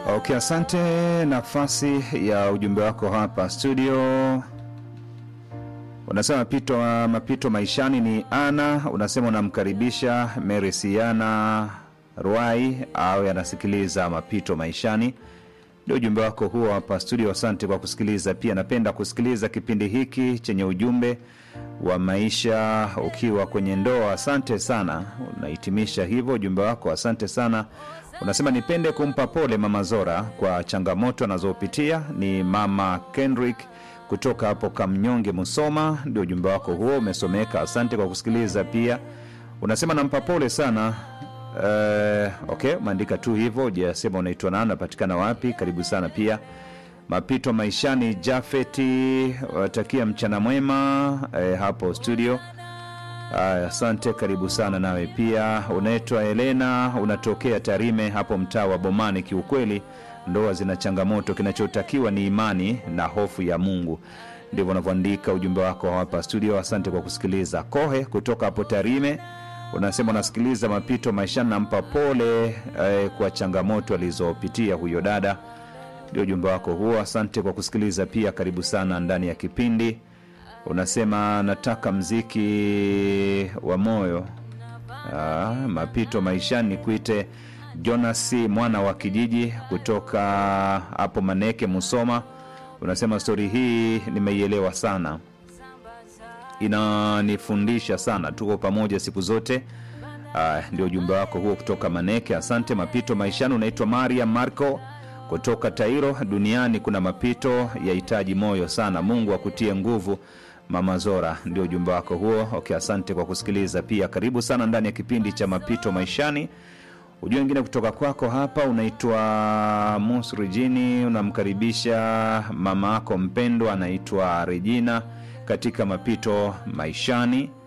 Okay, asante. Nafasi ya ujumbe wako hapa studio unasema mapito, mapito maishani ni ana. Unasema unamkaribisha Mary Siana Ruai au anasikiliza mapito maishani. Ndio ujumbe wako huo hapa studio. Asante kwa kusikiliza. Pia napenda kusikiliza kipindi hiki chenye ujumbe wa maisha ukiwa kwenye ndoa. Asante sana, unahitimisha hivyo ujumbe wako. Asante sana. Unasema nipende kumpa pole mama Zora kwa changamoto anazopitia. Ni mama Kendrick kutoka hapo Kamnyonge, Musoma. Ndio ujumbe wako huo umesomeka. Asante kwa kusikiliza. Pia unasema nampa pole sana. Uh, okay, umeandika tu hivyo, ujasema unaitwa nani, unapatikana wapi? Karibu sana pia mapito maishani. Jafeti watakia mchana mwema eh, hapo studio. Aya, asante, karibu sana nawe pia. Unaitwa Helena, unatokea Tarime hapo mtaa wa Bomani. Kiukweli ndoa zina changamoto, kinachotakiwa ni imani na hofu ya Mungu. Ndivyo unavyoandika ujumbe wako hapa studio. Asante kwa kusikiliza. Kohe kutoka hapo Tarime unasema unasikiliza mapito maishani, nampa pole eh, kwa changamoto alizopitia huyo dada. Ndio ujumbe wako huo. Asante kwa kusikiliza pia, karibu sana ndani ya kipindi. Unasema nataka mziki wa moyo. Ah, mapito maishani, kuite Jonas mwana wa kijiji kutoka hapo Maneke, Musoma. Unasema stori hii nimeielewa sana, inanifundisha sana, tuko pamoja siku zote. Ah, ndio ujumbe wako huo kutoka Maneke. Asante. Mapito maishani, unaitwa Maria Marco kutoka Tairo. Duniani kuna mapito yahitaji moyo sana, Mungu akutie nguvu Mama Zora, ndio ujumbe wako huo. Okay, asante kwa kusikiliza pia, karibu sana ndani ya kipindi cha mapito maishani. Ujumbe wengine kutoka kwako hapa, unaitwa Mus Regini, unamkaribisha mama yako mpendwa anaitwa Regina katika mapito maishani.